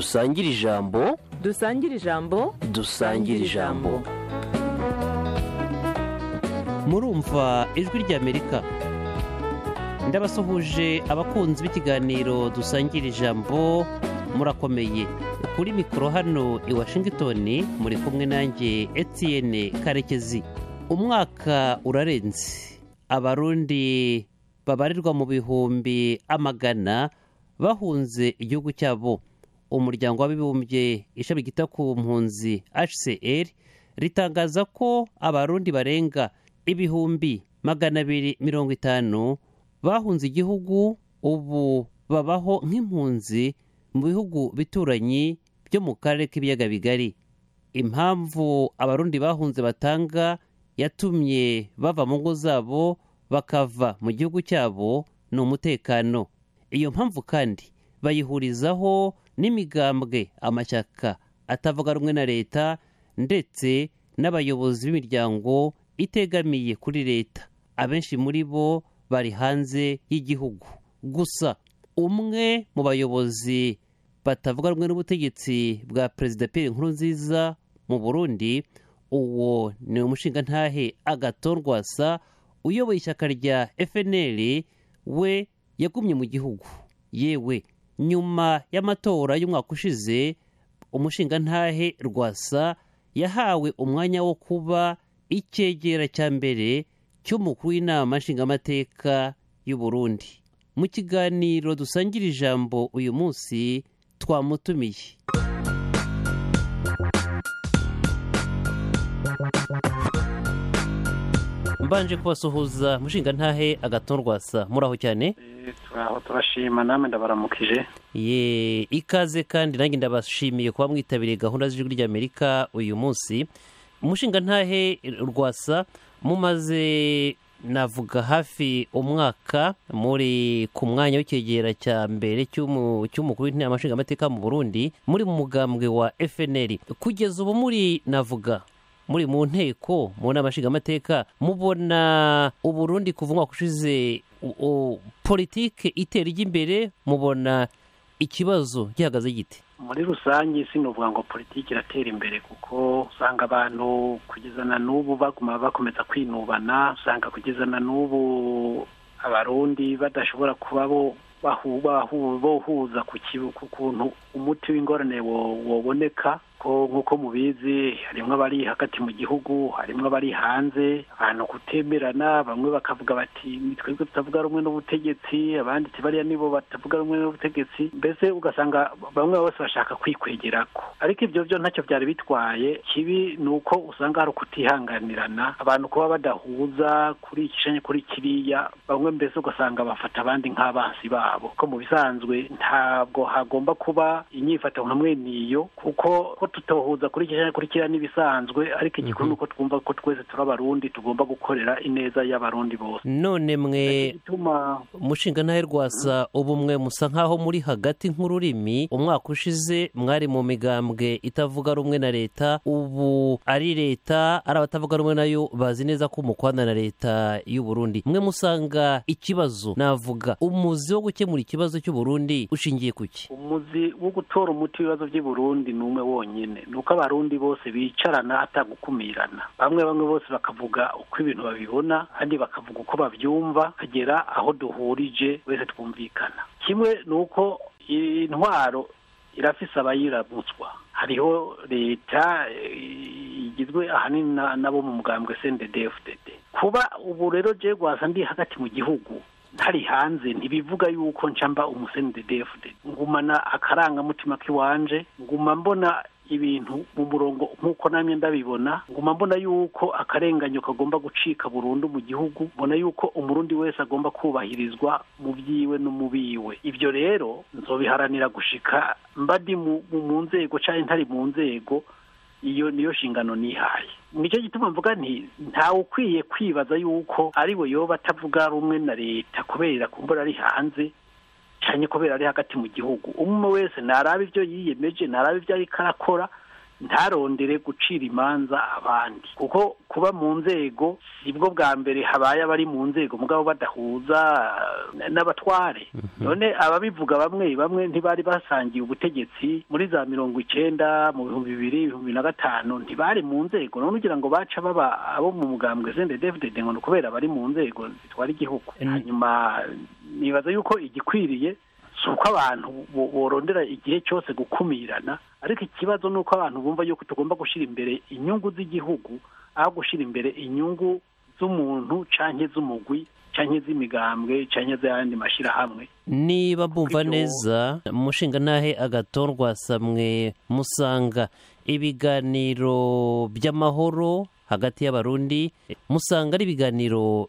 dusangire ijambo dusangire ijambo dusangire ijambo murumva ijwi ry'amerika ndabasuhuje abakunzi b'ikiganiro dusangira ijambo murakomeye kuri mikoro hano i washington muri kumwe nanjye etienne karekezi umwaka urarenze abarundi babarirwa mu bihumbi amagana bahunze igihugu cyabo umuryango w'abibumbye ishami ryita ku mpunzi hcr ritangaza ko abarundi barenga ibihumbi magana abiri mirongo itanu bahunze igihugu ubu babaho nk'impunzi mu bihugu bituranyi byo mu karere k'ibiyaga bigari impamvu abarundi bahunze batanga yatumye bava mu ngo zabo bakava mu gihugu cyabo ni umutekano iyo mpamvu kandi bayihurizaho n'imigambwe amashyaka atavuga rumwe na leta ndetse n'abayobozi b'imiryango itegamiye kuri leta abenshi muri bo bari hanze y'igihugu gusa umwe mu bayobozi batavuga rumwe n'ubutegetsi bwa perezida Pierre Nkurunziza mu burundi uwo ni umushingantahe agaton rwasa uyoboye ishyaka rya fnl we yagumye mu gihugu yewe nyuma y'amatora y'umwaka ushize umushingantahe rwasa yahawe umwanya wo kuba icyegera cya mbere cy'umukuru w'inama nshingamateka y'u Burundi mu kiganiro dusangira ijambo uyu munsi twamutumiye mbanje kubasuhuza mushingantahe agaton rwasa muraho cyane turaho turashima namwe ndabaramukije ye ikaze kandi nanjye ndabashimiye kuba mwitabiriye gahunda z'ijwi ry'amerika uyu munsi umushingantahe rwasa mumaze navuga hafi umwaka muri ku mwanya w'icyegera cya mbere cy'umukuru w'inama nshingamateka mu burundi muri mu mugambwe wa fnl kugeza ubu muri navuga muri mu nteko mu nama nshingamateka mubona uburundi kuva umwaka ushize politike itera ijya imbere mubona ikibazo gihagaze gite muri rusange sinovuga ngo politiki iratera imbere kuko usanga abantu kugeza na n'ubu baguma bakomeza kwinubana usanga kugeza na n'ubu abarundi badashobora kuba bo bohuza ku kuntu umuti w'ingorane woboneka ko nk'uko mubizi harimo abari hagati mu gihugu harimo abari hanze abantu kutemerana bamwe bakavuga bati twebwe tutavuga rumwe n'ubutegetsi abandi bariya nibo batavuga rumwe n'ubutegetsi mbese ugasanga bamwe bose bashaka kwikwegerako ariko ibyo byo ntacyo byari bitwaye kibi ni uko usanga hari ukutihanganirana abantu kuba badahuza kuri iki canke kuri kiriya bamwe mbese ugasanga bafata abandi nk'abansi babo ko mu bisanzwe ntabwo hagomba kuba inyifato nka mwene iyo kuko ko tutohuza kuri iki kuri kiriya n'ibisanzwe ariko igikuru ni uko twumva ko twese turi abarundi tugomba gukorera ineza y'abarundi bose none mwe umushingantahe rwasa ubu mwe musa nk'aho muri hagati nk'ururimi umwaka ushize mwari mu migambwe itavuga rumwe na leta ubu ari leta ari abatavuga rumwe nayo bazi neza ko umukwana na leta y'u Burundi mwe musanga ikibazo navuga umuzi wo gukemura ikibazo cy'u Burundi ushingiye ku ki umuzi wo gutora umuti w'ibibazo by'i Burundi ni umwe wonyine ni uko abarundi bose bicarana atagukumirana bamwe bamwe bose bakavuga uko ibintu babibona kandi bakavuga uko babyumva kagera aho duhurije wese twumvikana kimwe ni uko intwaro irafise abayirabutswa hariho leta igizwe ahanini nabo mu mugambwe CNDD-FDD kuba ubu rero je gwasa ndi hagati mu gihugu ntari hanze ntibivuga yuko ncamba umusenidedefde ngumana akarangamutima k'iwanje nguma mbona ibintu mu murongo nk'uko namye ndabibona nguma mbona yuko akarenganyo kagomba gucika burundu mu gihugu mbona yuko umurundi wese agomba kubahirizwa mu byiwe no mu biwe ibyo rero nzobiharanira gushika mba ndi mu nzego cyangwa ntari mu nzego iyo niyo nshingano nihaye nicyo gituma mvuga nti ntawe ukwiye kwibaza yuko ari we yoba atavuga rumwe na leta kubera kumbura ari hanze cyane kubera ari hagati mu gihugu umwe wese naraba ibyo yiyemeje naraba ibyo ariko arakora ntarondere gucira imanza abandi kuko kuba mu nzego sibwo bwa mbere habaye abari mu nzego mugabo badahuza eh, n'abatware none ababivuga bamwe bamwe ntibari basangiye ubutegetsi muri za mirongo icenda mu bihumbi bibiri ibihumbi na gatanu ntibari mu nzego none ugira ngo baca baba abo mu mugambwe sende david ngo ni ukubera bari mu nzego zitwara igihugu Mm. hanyuma nibaza yuko igikwiriye si uko abantu bo- borondera igihe cyose gukumirana ariko ikibazo ni uko abantu bumva yuko tugomba gushyira imbere inyungu z'igihugu aho gushyira imbere inyungu z'umuntu canke z'umugwi canke z'imigambwe canke z'ayandi mashyirahamwe niba mbumva Ibyo- neza umushinga ntahe agatorwa samwe musanga ibiganiro by'amahoro hagati y'abarundi musanga ari ibiganiro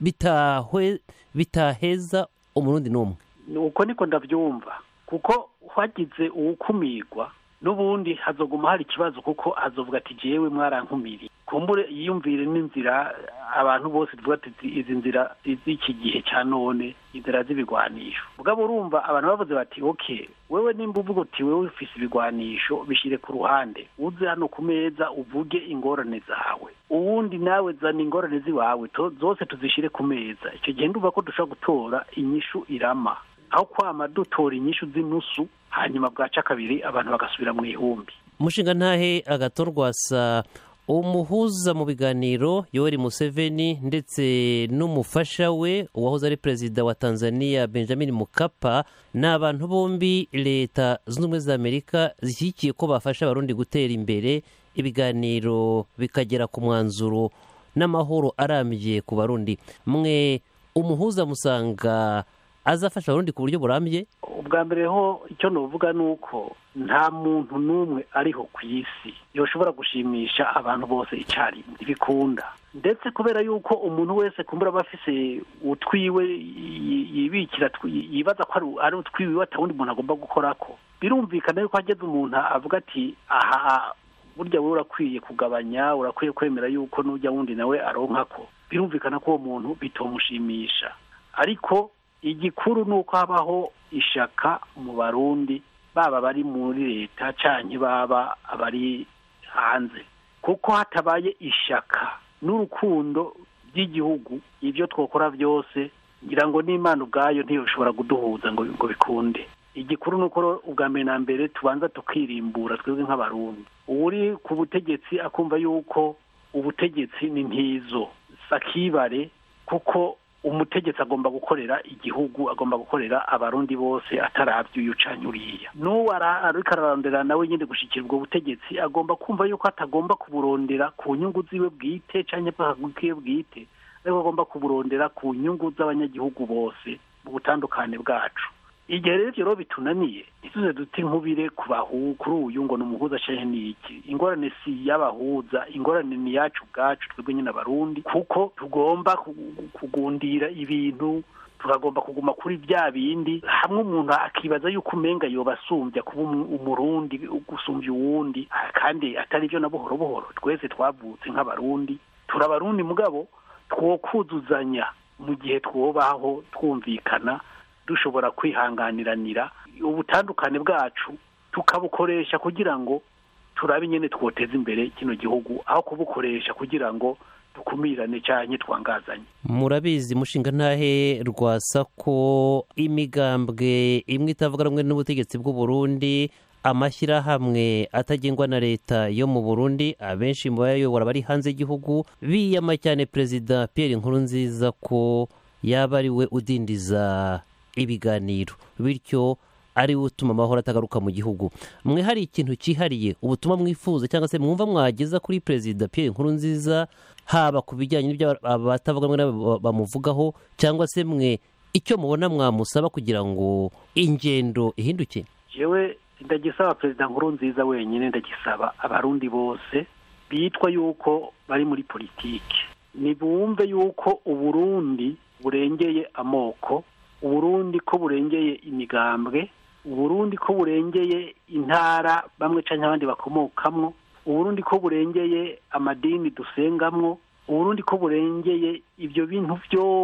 bitahwe bitaheza umurundi n'umwe Ni uko niko ndabyumva kuko hagize uwukumirwa n'ubundi hazoguma hari ikibazo kuko azovuga ati jewe mwarankumiriye kumbure yiyumvire n'inzira abantu bose tuvuga ati izi nzira z'iki gihe cya none inzira z'ibigwanisho mugabo urumva abantu bavuze bati ok wewe nimba uvuga uti wewe ufise ibigwanisho bishyire ku ruhande uze hano ku meza uvuge ingorane zawe uwundi nawe zana ingorane ziwawe to- zose tuzishyire ku meza icyo gihe ndumva ko dushobora gutora inyishu irama aho kwama dutora inyishu z'inusu hanyuma bwaca kabiri abantu bagasubira mu ihumbi umushinga ntahe agatorwasa umuhuza mu biganiro yoweri museveni ndetse n'umufasha we uwahoze ari perezida wa tanzania benjamin mukapa ni abantu bombi leta zunze ubumwe za amerika zishyigikiye ko bafasha abarundi gutera imbere ibiganiro bikagera ku mwanzuro n'amahoro arambye ku barundi mwe umuhuza musanga azafasha abarundi ku buryo burambye ubwa mbere ho icyo nuvuga ni uko nta muntu n'umwe ariho ku isi yoshobora gushimisha abantu bose icyarimwe ntibikunda ndetse kubera yuko umuntu wese kumbura aba afise utwiwe yi- yibikira twi- yibaza ko ari- ari utwiwe atawundi muntu agomba gukorako birumvikana yuko hageze umuntu avuga ati aha burya wowe urakwiye kugabanya urakwiye kwemera yuko n'ujya wundi nawe aronkako birumvikana ko uwo muntu bitomushimisha ariko igikuru ni uko habaho ishaka mu barundi baba bari muri leta canke baba abari hanze kuko hatabaye ishaka n'urukundo by'igihugu ibyo twakora byose ngira ngo n'imana ubwayo ntiyoshobora kuduhuza ngo ngo bikunde igikuru ni uko rero ubwa mbere na mbere tubanza tukirimbura twebwe nk'abarundi uri ku butegetsi akumva yuko ubutegetsi ni ntizo sakibare kuko umutegetsi agomba gukorera igihugu agomba gukorera abarundi bose atarabye uyu canke uriya n'uwo ara- ariko ararondera nawe nyine gushikira ubwo butegetsi agomba kumva yuko atagomba kuburondera ku nyungu ziwe bwite canke bwiwe bwite ariko agomba kuburondera ku nyungu z'abanyagihugu bose mu butandukane bwacu igihe rero ivyo rero bitunaniye ntituze dute nkubire ku bahu kuri uyu ngo ni umuhuza canke ni iki ingorane si y'abahuza ingorane ni yacu ubwacu twebwe nyine abarundi kuko tugomba ku- kugundira ibintu tukagomba kuguma kuri bya bindi hamwe umuntu akibaza yuko umenga yoba asumbya kuba umu- umurundi gusumbya uwundi ah, kandi atari byo na buhoro buhoro twese twavutse nk'abarundi turabarundi mugabo twokuzuzanya mu gihe twobaho twumvikana dushobora kwihanganiranira ubutandukane bwacu tukabukoresha kugira ngo turabe nyine twoteza imbere kino gihugu aho kubukoresha kugira ngo dukumirane cyane twangazanye murabizi mushinga ntahe rwasa ko imigambwe imwe itavuga rumwe n'ubutegetsi bw'u Burundi amashyirahamwe atagengwa na leta yo mu Burundi abenshi mu bayayobora bari hanze y'igihugu biyama cyane perezida Pierre Nkurunziza ko yaba ari we udindiza ibiganiro bityo ari we utuma amahoro atagaruka mu gihugu mwe hari ikintu cyihariye ubutumwa mwifuza cyangwa se mwumva mwageza kuri perezida Pierre Nkurunziza haba ku bijyanye n'ibyo abatavuga rumwe nabo bamuvugaho cyangwa se mwe icyo mubona mwamusaba kugira ngo ingendo ihinduke yewe ndagisaba perezida nkuru nziza wenyine ndagisaba abarundi bose bitwa yuko bari muri politiki nibumve yuko uburundi burengeye amoko uburundi ko burengeye imigambwe uburundi ko burengeye intara bamwe cyangwa abandi bakomokamwo uburundi ko burengeye amadini dusengamwo uburundi ko burengeye ibyo bintu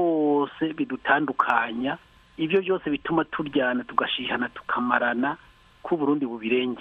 byose bidutandukanya ibyo byose bituma turyana tugashihana tukamarana ko uburundi bubirengeye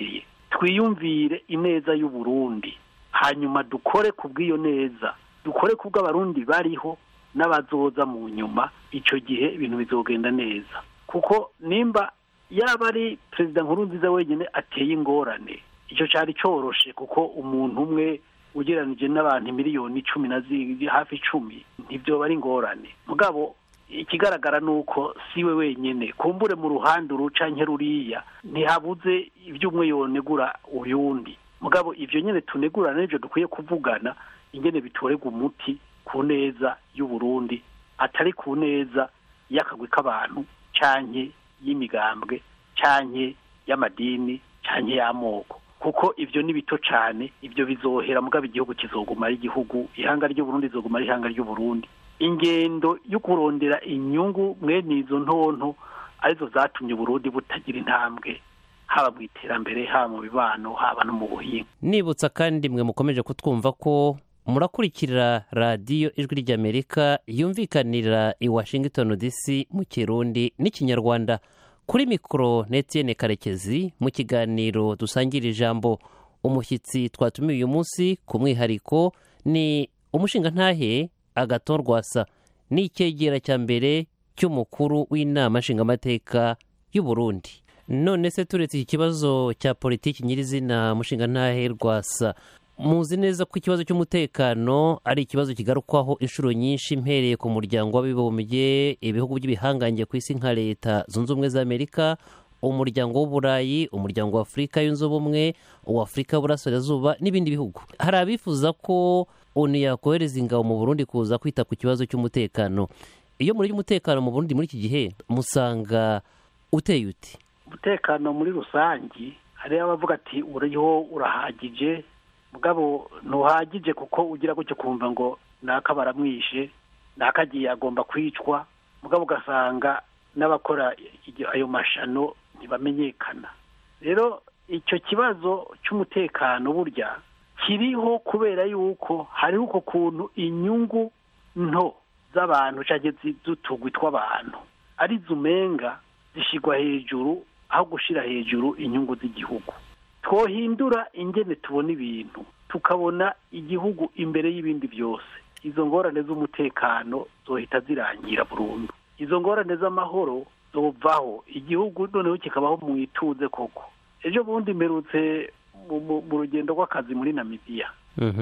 twiyumvire ineza y'uburundi hanyuma dukore ku bw'iyo neza dukore ku bw'abarundi bariho n'abazoza mu nyuma icyo gihe ibintu bizogenda neza kuko nimba yaba ari perezida nkuru nziza wenyine ateye ingorane icyo cyari cyoroshe kuko umuntu umwe ugereranije n'abantu miliyoni icumi na hafi icumi ntibyo ari ingorane mugabo ikigaragara ni uko siwe wenyine kumbure mu ruhande uruca nke ruriya ntihabuze ibyo umwe yonegura uyundi mugabo ibyo nyine tunegurana n'ibyo dukwiye kuvugana ingene bitorerwa umuti ku neza y'uburundi atari ku neza y'akagwi k'abantu canke y'imigambwe canke y'amadini canke y'amoko kuko ibyo ni bito cyane ibyo bizohera mugabo igihugu kizoguma ari igihugu ihanga ry'uburundi rizoguma ari ihanga ry'uburundi ingendo yo kurondera inyungu mwene izo ntonto arizo zatumye uburundi butagira intambwe haba mu iterambere haba mu bibano haba no mu buhinga nibutsa kandi mwe mukomeje kutwumva ko murakurikira radiyo ijwi ry'amerika yumvikanira i washington dc mu kirundi n'ikinyarwanda kuri mikoro netiyene karekezi mu kiganiro dusangira ijambo umushyitsi twatumiye uyu munsi ku mwihariko ni umushingantahe agatorwasa ni icyegera cya mbere cy'umukuru w'inama nshingamateka y'u Burundi none se turetse iki kibazo cya politiki nyirizina mushingantahe rwasa muzi neza ko ikibazo cy'umutekano ari ikibazo kigarukwaho inshuro nyinshi mpereye ku muryango w'abibumbye ibihugu by'ibihangange ku isi nka leta zunze ubumwe za amerika umuryango w'uburayi umuryango wa afurika yunze ubumwe uwa afurika y'uburasirazuba n'ibindi bihugu hari abifuza ko onu yakohereza ingabo mu burundi kuza kwita ku kibazo cy'umutekano iyo muri umutekano mu burundi muri iki gihe musanga uteye uti umutekano muri rusange hariho abavuga ati uriho urahagije mugabo ntuhagije kuko ugira gutyo kumva ngo naka baramwishe naka agiye agomba kwicwa mugabo ugasanga n'abakora ayo mashano ntibamenyekana rero icyo kibazo cy'umutekano burya kiriho kubera yuko hariho uko kuntu inyungu nto z'abantu cyangwa z'utugwi tw'abantu ari umenga zishyirwa hejuru aho gushyira hejuru inyungu z'igihugu twohindura ingene tubona ibintu tukabona igihugu imbere y'ibindi byose izo ngorane z'umutekano zohita zirangira burundu izo ngorane z'amahoro zovaho igihugu noneho kikabaho mu ituze koko ejo bundi mperutse mu rugendo rw'akazi muri namibiya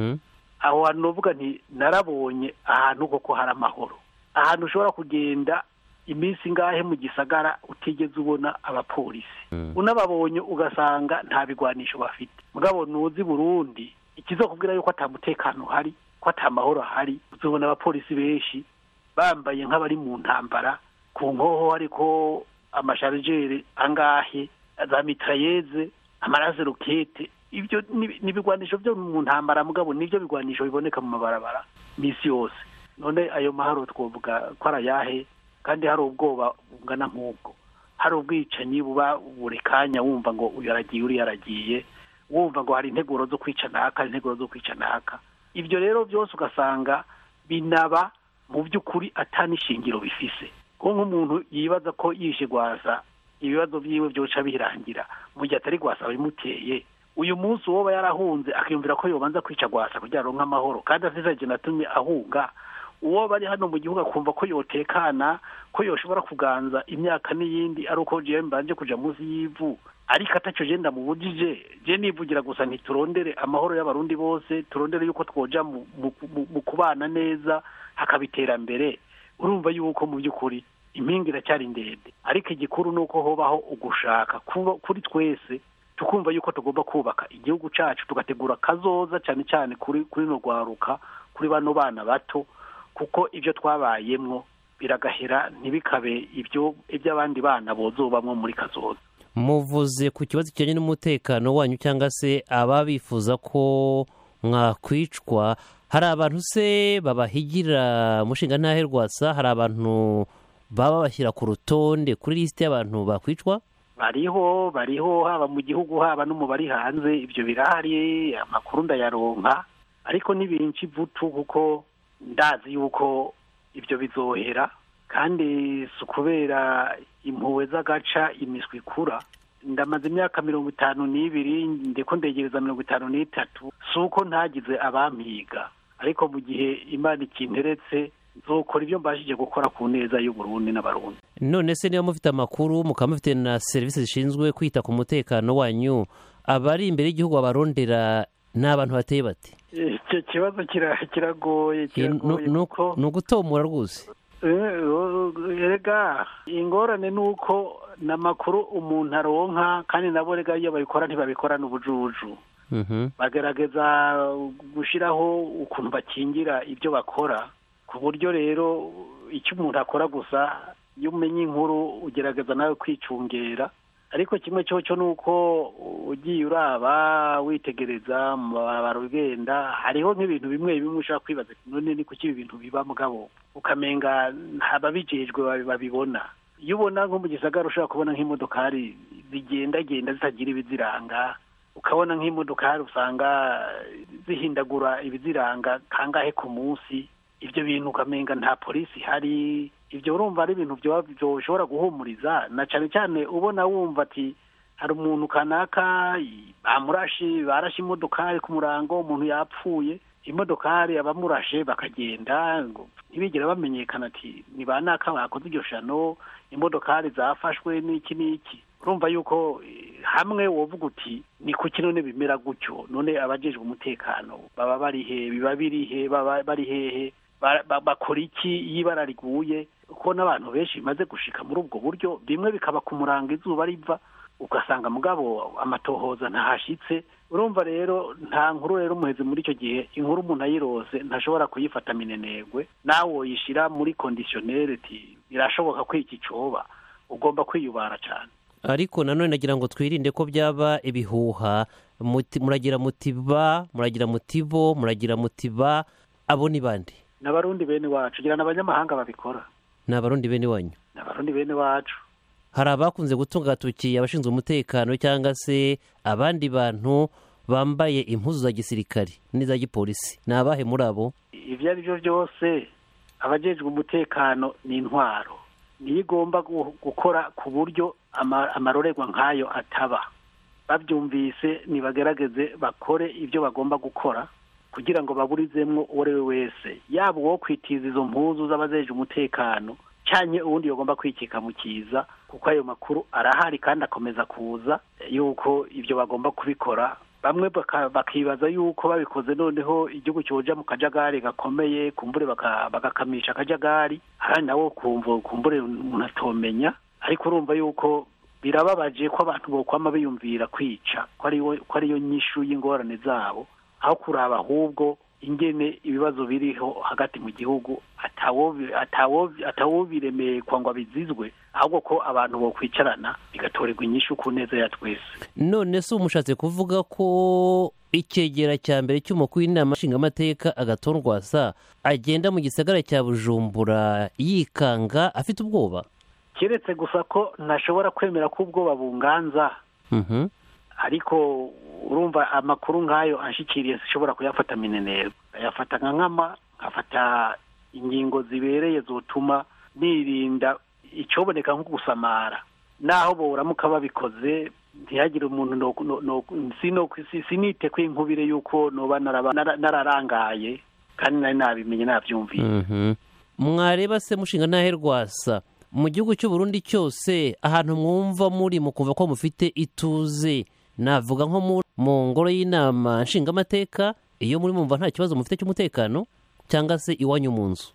aho hantu navuga nti narabonye ahantu koko hari amahoro ahantu ushobora kugenda iminsi ingahe mu gisagara utigeze ubona abapolisi unababonye ugasanga nta bigwanisho bafite mugabo ntuzi burundi ikizakubwira yuko atamutekano uhari ko atamahoro ahari uzabona abapolisi benshi bambaye nk'abari mu ntambara ku nkoho ariko amasharijeri angahe za mitrayeze amaraze rokete ibyo ni ibigwanisho byo mu ntambara mugabo nibyo bigwanisho biboneka mu mabarabara minsi yose none ayo mahoro twavuga ko ari ayahe kandi hari ubwoba bungana nk'ubwo hari ubwicanyi buba buri kanya wumva ngo uyu aragiye uriya aragiye wumva ngo hari integuro zo kwica naka integuro zo kwica naka ibyo rero byose ugasanga binaba mu by'ukuri atanishingiro bifise ko nk'umuntu yibaza ko yishe rwasa ibibazo byiwe byoca birangira mu gihe atari rwasa bimuteye uyu munsi uwo yarahunze akiyumvira ko yobanza kwica rwasa kugira ngo amahoro kandi asize natumye ahunga uwo bari hano mu gihugu akumva ko yotekana ko yoshobora kuganza imyaka n'iyindi ari uko jewe mbanje kuja munsi y'ivu ariko atacyo je ndamubujije je nivugira gusa ntiturondere amahoro y'abarundi bose turondere yuko twoja mu kubana neza hakaba iterambere urumva yuko mu by'ukuri impinga iracyari ndende ariko igikuru ni uko hobaho ugushaka kuri twese tukumva yuko tugomba kubaka igihugu cyacu tugategura kazoza cyane cyane kuri kuri no rwaruka kuri bano bana bato kuko ibyo twabayemwo biragahera ntibikabe ibyo iby'abandi bana bozobamwo muri kazoza muvuze ku kibazo kijyanye n'umutekano wanyu cyangwa se aba bifuza ko mwakwicwa hari abantu se babahigira mushinga ntahe rwasa hari abantu baba bashyira ku rutonde kuri lisite y'abantu bakwicwa bariho bariho haba mu gihugu haba no mu bari hanze ibyo birahari amakuru ndayaronka ariko n'ibinshi vutu kuko ndazi yuko ibyo bizohera kandi si ukubera impuhwe z'agaca imiswi ikura ndamaze imyaka mirongo itanu n'ibiri ndiko ndegereza mirongo itanu n'itatu si uko ntagize abampiga ariko mu gihe imana ikinteretse nzokora ibyo mbashije gukora ku neza y'uburundi n'abarundi none se niba mufite amakuru mukaba mufite na serivisi zishinzwe kwita ku mutekano wanyu abari imbere y'igihugu babarondera ni abantu bateye bati icyo kibazo kira- kiragoye Ni- nu- kiragoye nu- kuko ni ugutomora rwose Eh, erega ingorane ni uko n'amakuru umuntu aronka kandi nabo rega iyo babikora ntibabikorana ubujuju Mhm. bagerageza gushyiraho ukuntu bakingira ibyo bakora ku buryo rero icyo umuntu akora gusa iyo umenya inkuru ugerageza nawe kwicungera ariko kimwe cyo cyo ni uko ugiye uraba witegereza mu barabara ugenda hariho nk'ibintu bimwe bimwe ushobora kwibaza uti none ni kuki ibi bintu biba mugabo ukamenga ababijejwe babi- babibona iyo ubona nko mu gisagara ushobora kubona nk'imodokari zigendagenda zitagira ibiziranga ukabona nk'imodokari usanga zihindagura ibiziranga kangahe ku munsi ibyo bintu ukamenga nta polisi ihari ibyo urumva ari ibintu byoba byoshobora guhumuriza na cyane cyane ubona wumva ati hari umuntu kanaka bamurashe barashe imodokari ku murango umuntu yapfuye imodokari abamurashe bakagenda ngo ntibigere bamenyekana ati ni ba naka bakoze iryo shano imodokari zafashwe n'iki n'iki urumva yuko eh, hamwe wovuga uti ni kuki none bimera gutyo none abajejwe umutekano baba bari he biba biri he baba bari hehe Ba- ba- bakora iki iyo ibara riguye kuko n'abantu benshi bimaze gushika muri ubwo buryo bimwe bikaba ku murango izuba riva ugasanga mugabo amatohoza ntahashitse urumva rero nta nkuru rero umuhezi muri icyo gihe inkuru umuntu ayirose ntashobora kuyifata minenegwe nawe woyishyira muri kondisiyoneri ti birashoboka ko iki coba ugomba kwiyubara cyane ariko nanone nagira ngo twirinde ko byaba ibihuha muti- muragira muti ba muragira muti bo muragira muti ba abo ni bande n'abarundi bene wacu gira n'abanyamahanga babikora ni abarundi bene wanyu n'abarundi bene wacu hari abakunze gutunga agatoki abashinzwe umutekano cyangwa se abandi bantu bambaye impuzu za gisirikari n'iza gipolisi ni abahe muri abo ibyo ari byo byose abajejwe umutekano ni intwaro niyo igomba gu- gukora ku buryo ama- amarorerwa nk'ayo ataba babyumvise nibagerageze bakore ibyo bagomba gukora kugira ngo baburizemwo uwo ari we wese yaba uwo kwitiza izo mpuzu z'abajeje umutekano cyanye uwundi yagomba kwikika mu kiza kuko ayo makuru arahari kandi akomeza kuza yuko ibyo bagomba kubikora bamwe baka- bakibaza yuko babikoze noneho igihugu cyoja mu kajagari gakomeye kumbure baka- bagakamisha akajagari ahandi nawo kumva kumbure umuntu atomenya ariko urumva yuko birababaje ko abantu bokwama biyumvira kwica ko ariyo ko ariyo nyishu y'ingorane zabo aho kuraba ahubwo ingene ibibazo biriho hagati mu gihugu atawobi- atawobi- atawobiremekwa ngo abizizwe ahubwo ko abantu bokwicarana bigatorerwa inyishu ku neza ya twese none se umushatse kuvuga ko icyegera cya mbere cy'umukuru w'inama nshingamateka agatorwasa agenda mu gisagara cya bujumbura yikanga afite ubwoba keretse gusa ko ntashobora kwemera ko ubwoba bunganza Mhm. ariko urumva amakuru nk'ayo anshikiriye zishobora kuyafata minenero ayafata nka nkama nkafata ingingo zibereye zotuma nirinda icyoboneka nko gusamara naho boramuka babikoze ntihagire umuntu no- no- no- sino- si- sinite ko inkubire y'uko noba naraba- nara- nararangaye kandi nari nabimenye nabyumviye Mhm. mwareba se mushinga ntahe rwasa mu gihugu cy'u Burundi cyose ahantu mwumva muri mukumva ko mufite ituze navuga nko mu- mu ngoro y'inama nshingamateka iyo muri mumva nta kibazo mufite cy'umutekano cyangwa se iwanyu mu nzu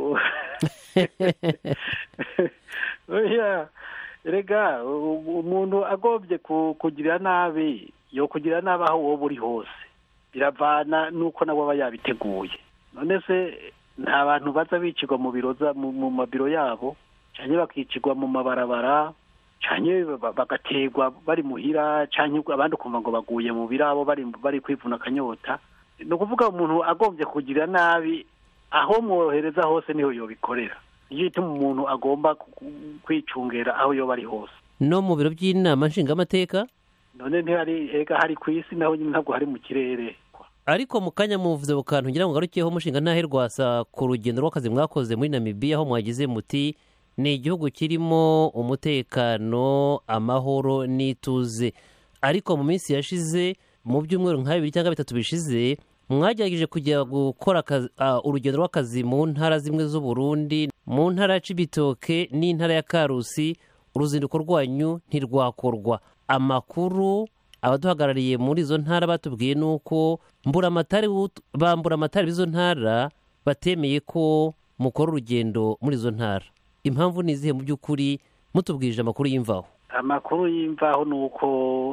oya rega u- umuntu agombye ku- kugira nabi yo kugira nabi aho wowe uri hose biravana n'uko nawe aba yabiteguye none se nta bantu baza bicirwa mu biro za- mu mu mabiro yabo cyane bakicirwa mu mabarabara cyane bagaterwa bari muhira cyane abandi ukumva ngo baguye mu birabo bari bari kwivuna akanyota ni ukuvuga umuntu agombye kugira nabi aho mwohereza hose niho yobikorera nicyo gituma umuntu agomba ku- kwicungera aho yoba ari hose no mu biro by'inama nshingamateka none ntihari ega hari ku isi naho nyine ntabwo hari mu kirere ariko mu kanya muvuze ku kantu ngira ngo ngarukeho mushinga ntahe rwasa ku rugendo rw'akazi mwakoze muri namibiya aho mwagize muti ni igihugu kirimo umutekano amahoro n'ituze ariko mu minsi yashize mu byumweru nka bibiri cyangwa bitatu bishize mwagerageje kujya gukora akazi- ah, urugendo rw'akazi mu ntara zimwe z'uburundi mu ntara ya cibitoke n'intara ya karusi uruzinduko rwanyu ntirwakorwa amakuru abaduhagarariye muri izo ntara batubwiye ni uko mburamatari w'ut- ba mburamatari b'izo ntara batemeye ko mukora urugendo muri izo ntara impamvu ni izihe mu by'ukuri mutubwirije amakuru y'imvaho amakuru y'imvaho ni uko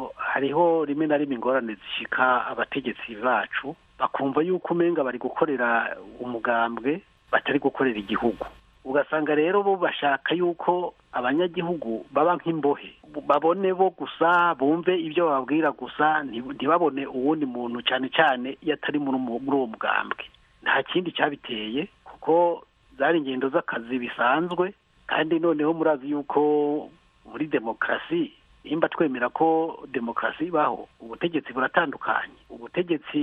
hariho rimwe na rimwe ingorane zishika abategetsi bacu bakumva yuko umenga bari gukorera umugambwe batari gukorera igihugu ugasanga rero bo bashaka yuko abanyagihugu baba nk'imbohe babone bo gusa bumve ibyo bababwira gusa nti- ntibabone uwundi muntu cyane cyane iyo atari muri umu- muri uwo mugambwe nta kindi cyabiteye kuko zari ingendo z'akazi bisanzwe kandi noneho murazi yuko muri demokarasi nimba twemera ko demokarasi ibaho ubutegetsi buratandukanye ubutegetsi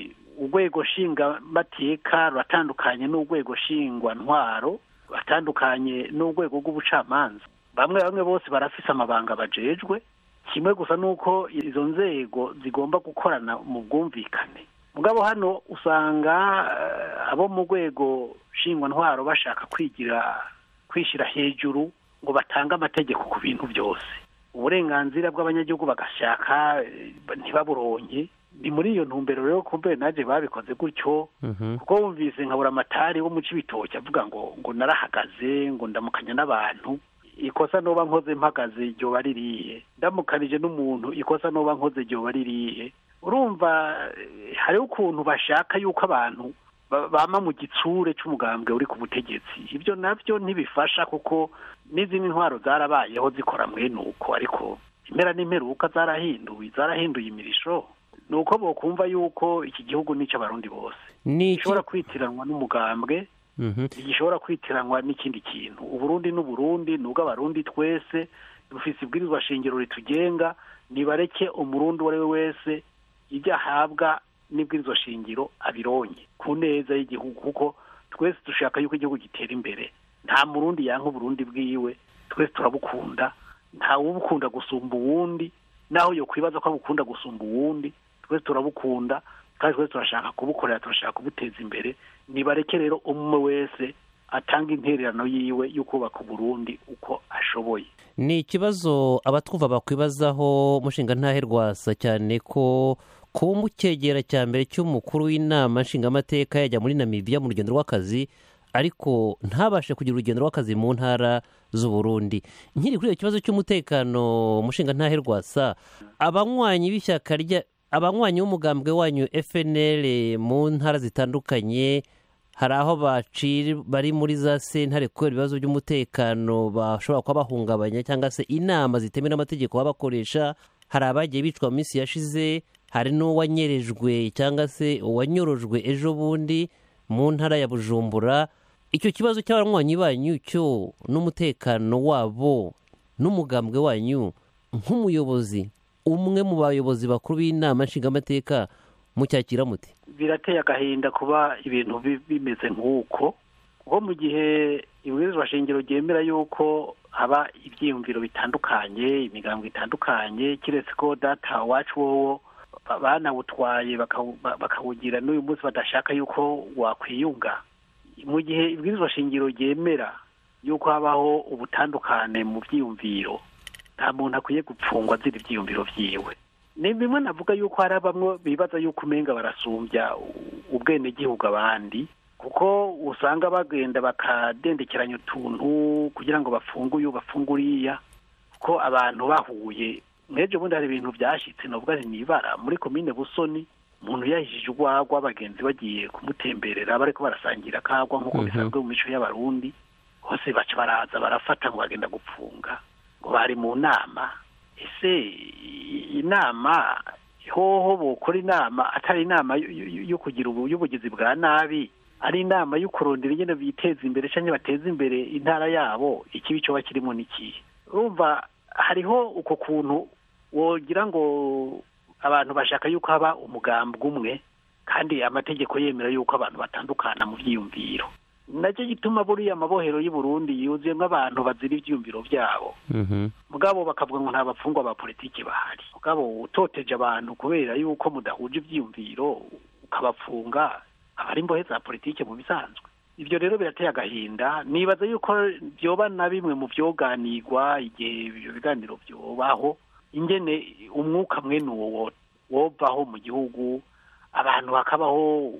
urwego nshingamateka ruratandukanye n'urwego nshingwantwaro ruratandukanye n'urwego rw'ubucamanza bamwe bamwe bose barafise amabanga bajejwe kimwe gusa nuko izo nzego zigomba gukorana mu bwumvikane mugabo hano usanga eh, abo mu rwego nshingwantwaro bashaka kwigira kwishyira hejuru ngo batange amategeko ku bintu byose uburenganzira bw'abanyagihugu bagashaka eh, ntibaburonke ni muri iyo ntumbero rero kumbe naje babikoze gutyo kuko wumvise nkabura amatari wo mu cibitoki avuga ngo ngo narahagaze ngo ndamukanya n'abantu ikosa noba nkoze mpagaze ryoba ririye ndamukanije n'umuntu ikosa noba nkoze ryoba ririye urumva eh, hariho ukuntu bashaka yuko abantu ba- bama mu gitsure c'umugambwe uri ku butegetsi ibyo navyo ntibifasha kuko n'izindi ntwaro zarabayeho zikora mwene uko ariko impera n'imperuka zarahinduwe zarahinduye imirisho ni uko bokumva yuko iki gihugu ni icy'abarundi bose ni iki gishobora kwitiranwa n'umugambwe Mhm. ntigishobora kwitiranwa n'ikindi kintu uburundi n'uburundi ni ubw'abarundi twese dufise ibwirizwa shingiro ritugenga nibareke umurundi uwo ari we wese ibyo ahabwa n'ibwirizwa shingiro abironye ku neza y'igihugu kuko twese dushaka yuko igihugu gitera imbere nta murundi yanka uburundi bwiwe twese turabukunda nta wubukunda gusumba uwundi naho yo kwibaza ko abukunda gusumba uwundi twese turabukunda kandi twese turashaka kubukorera turashaka kubuteza imbere nibareke rero umwe wese atanga intererano yiwe yo kubaka uburundi uko ashoboye ni ikibazo abatwumva bakwibazaho mushinga ntaherwasa cyane ko kuba umucyegera cya mbere cy'umukuru w'inama nshingamateka yajya muri namibiya mu rugendo rw'akazi ariko ntabashe kugira urugendo rw'akazi mu ntara z'uburundi nkiri kuri icyo kibazo cy'umutekano mushinga ntaherwasa abanywanyi b'ishyaka rya abanywanyi b'umugambwe wanyu fnl mu ntara zitandukanye hari aho baciri bari muri za sentare kubera ibibazo by'umutekano bashobora kuba bahungabanya cyangwa se inama zitemewe n'amategeko baba bakoresha hari abagiye bicwa mu minsi yashize hari n'uwanyerejwe cyangwa se uwanyorojwe ejo bundi mu ntara ya bujumbura icyo kibazo cy'abanywanyi banyu cyo n'umutekano wabo n'umugambwe wanyu nk'umuyobozi umwe mu bayobozi bakuru b'inama nshingamateka mucyakira muti birateye agahinda kuba ibintu bi- bimeze nk'uko kuko mu gihe ibwirizwa shingiro ryemera yuko haba ibyiyumviro bitandukanye imigambo itandukanye kiretse ko data wacu wowo ba- banawutwaye bakawu- ba- bakawugira n'uyu munsi badashaka yuko wakwiyunga mu gihe ibwirizwa shingiro ryemera yuko habaho ubutandukane mu byiyumviro nta muntu akwiye gupfungwa azira ibyiyumviro byiwe ni bimwe navuga yuko hari bamwe bibaza yuko umenga barasumbya u- ubwenegihugu abandi kuko usanga bagenda bakadendekeranya utuntu kugira ngo bafunge uyu bafunge uriya kuko abantu bahuye nk'ejo bundi hari ibintu byashyitse navuga nti nibara muri komine busoni umuntu yahishije urwagwa bagenzi bagiye kumutemberera bariko barasangira akagwa nk'uko Mhm. bisanzwe mu mico y'abarundi bose baca baraza barafata ngo bagenda gupfunga ngo bari mu nama ese i- inama hoho bokora inama atari inama yo- yo yo kugira ubu- y'ubugizi bwa nabi ari inama yo kurondera ingene biteza imbere cyangwa bateza imbere intara yabo ikibi cyoba kirimo n'ikihe urumva hariho uko kuntu wogira ngo abantu bashaka yuko haba umugambwe umwe kandi amategeko yemera yuko abantu batandukana mu byiyumviro nacyo gituma buriya amabohero y'u Burundi yuzuyemo abantu bazira ibyiyumviro byabo mugabo bakavuga ngo nta bapfungwa ba politiki bahari mugabo utoteje abantu kubera yuko mudahuje ibyiyumviro ukabapfunga aba ari imbohe za politiki mu bisanzwe ibyo rero birateye agahinda nibaza yuko byoba na bimwe mu byoganirwa igihe ibyo biganiro byobaho ingene umwuka mwene uwo wobaho mu gihugu abantu hakabaho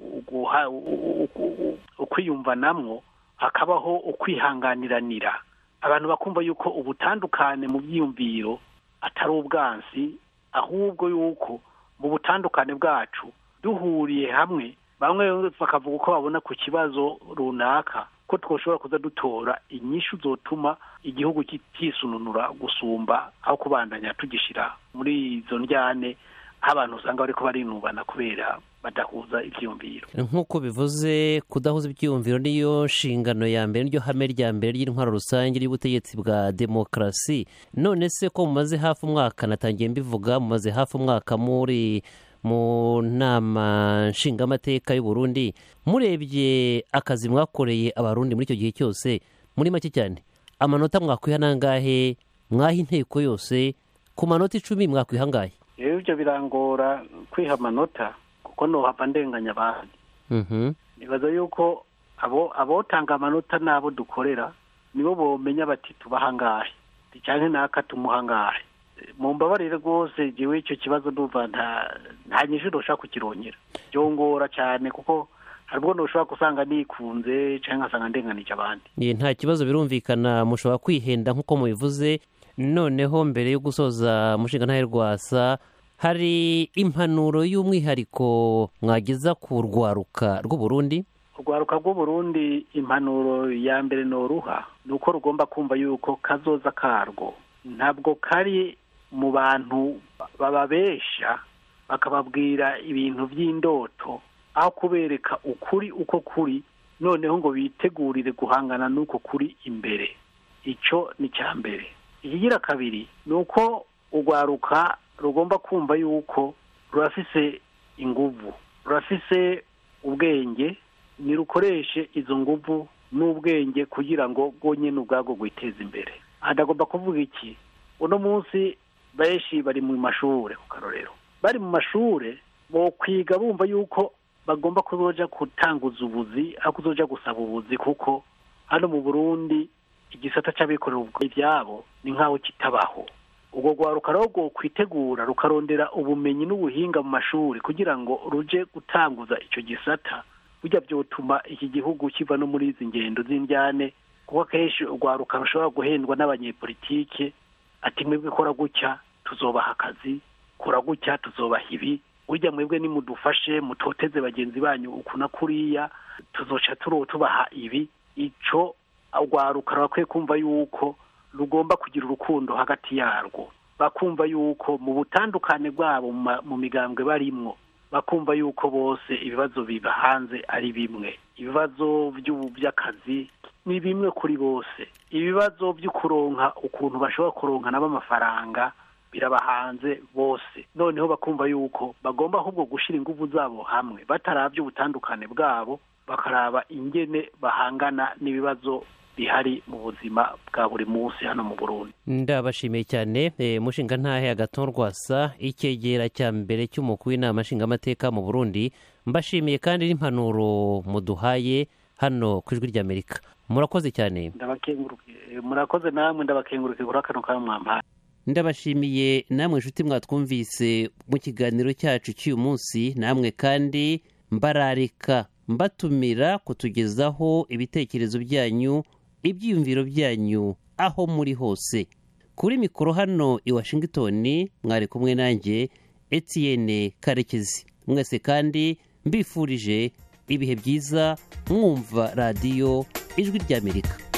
ukwiyumvanamwo hakabaho ukwihanganiranira abantu bakumva yuko ubutandukane mu byiyumviro atari ubwansi ahubwo yuko mu butandukane bwacu duhuriye hamwe bamwe bakavuga uko babona ku kibazo runaka ko twoshobora kuza dutora inyishu zotuma igihugu kisununura gusumba aho kubandanya tugishyira muri izo njyane aho abantu usanga bari barinubana kubera badahuza ibyiyumviro nk'uko bivuze kudahuza ibyiyumviro niyo nshingano ya mbere niryo hame rya mbere ry'intwaro rusange y'ubutegetsi bwa demokarasi none se ko mumaze hafi umwaka natangiye mbivuga mumaze hafi umwaka muri mu nama nshingamateka y'u Burundi murebye akazi mwakoreye abarundi muri icyo gihe cyose muri make cyane amanota mwakwiha nangahe mwaha inteko yose ku manota icumi mwakwiha angahe rero ibyo birangora kwiha amanota kuko ntuhava ndenganya abandi nibaza yuko abo abotanga amanota n'abo dukorera nibo bomenya bati tubaha angahe cyangwa naka tumuha angahe mu mbabarire rwose jyewe icyo kibazo ndumva nta nyinshi ntushaka kukirongera byongora cyane kuko hari ubwo ntushobora gusanga nikunze cyangwa ngasanga ndenganije abandi nta kibazo birumvikana mushobora kwihenda nk'uko mubivuze noneho mbere yo gusoza umushinga ntahe rwasa hari impanuro y'umwihariko mwageza ku rwaruka rw'uburundi urwaruka rw'uburundi impanuro ya mbere ni uruha ni uko rugomba kumva yuko kazoza karwo ntabwo kari mu bantu bababesha bakababwira ibintu by'indoto aho kubereka ukuri uko kuri noneho ngo bitegurire guhangana n'uko kuri imbere icyo ni icya mbere ikigira kabiri ni uko urwaruka rugomba kumva yuko rurafise inguvu rurafise ubwenge nirukoreshe izo nguvu n'ubwenge kugira ngo rwonyine ubwabwo rwiteze imbere hadagomba kuvuga iki uno munsi benshi bari mu mashuri ku karorero bari mu mashuri bo kwiga bumva yuko bagomba kuzoja gutanguza ubuzi aho kuzoja gusaba ubuzi kuko hano mu burundi igisata cy'abikorera ibyabo ni nk'aho kitabaho ubwo rwaruka rwo kwitegura rukarondera ubumenyi n'ubuhinga mu mashuri kugira ngo ruje gutanguza icyo gisata bijya byotuma iki gihugu kiva no muri izi ngendo z'indyane kuko akenshi urwaruka rushobora guhendwa n'abanyepolitike ati mwebwe kora gutya tuzobaha akazi kora gutya tuzobaha ibi burya mwebwe nimudufashe mutoteze bagenzi banyu uku na kuriya tuzoca tubaha ibi icyo urwaruka rurakwiye kumva yuko rugomba kugira urukundo hagati yarwo bakumva yuko mu butandukane bwabo mu migambwe barimwo bakumva yuko bose ibibazo biba hanze ari bimwe ibibazo by'akazi ni bimwe kuri bose ibibazo byo kuronka ukuntu bashobora kuronka nabo amafaranga biraba hanze bose noneho bakumva yuko bagomba ahubwo gushyira ingufu zabo hamwe batarabye ubutandukane bwabo bakaraba ingene bahangana n'ibibazo bihari mu buzima bwa buri munsi hano mu burundi ndabashimiye cyane mushinga ntahe agatorwasa icyegera cya mbere cy'umukuru w'inama nshingamateka mu burundi mbashimiye kandi n'impanuro muduhaye hano ku ijwi ry'amerika murakoze cyane murakoze namwe ndabakenguruke kuri akantu ka mwampaye ndabashimiye namwe inshuti mwatwumvise mu kiganiro cyacu cy'uyu munsi namwe kandi mbararika mbatumira kutugezaho ibitekerezo byanyu ibyiyumviro byanyu aho muri hose kuri mikoro hano i washington mwari kumwe nanjye Etienne karekezi mwese kandi mbifurije ibihe byiza mwumva radiyo ijwi ry'amerika